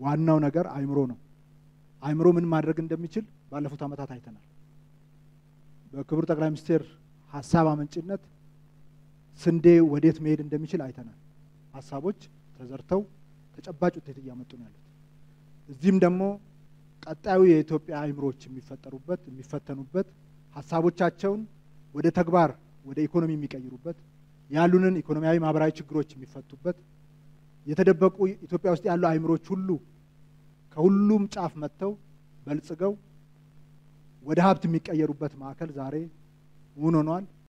ዋናው ነገር አእምሮ ነው። አእምሮ ምን ማድረግ እንደሚችል ባለፉት ዓመታት አይተናል። በክቡር ጠቅላይ ሚኒስትር ሀሳብ አመንጭነት ስንዴ ወዴት መሄድ እንደሚችል አይተናል። ሀሳቦች ተዘርተው ተጨባጭ ውጤት እያመጡ ነው ያሉት። እዚህም ደግሞ ቀጣዩ የኢትዮጵያ አእምሮዎች የሚፈጠሩበት የሚፈተኑበት ሀሳቦቻቸውን ወደ ተግባር ወደ ኢኮኖሚ የሚቀይሩበት ያሉንን ኢኮኖሚያዊ፣ ማህበራዊ ችግሮች የሚፈቱበት የተደበቁ ኢትዮጵያ ውስጥ ያሉ አእምሮች ሁሉ ከሁሉም ጫፍ መጥተው በልጽገው ወደ ሀብት የሚቀየሩበት ማዕከል ዛሬ እውን ሆኗል።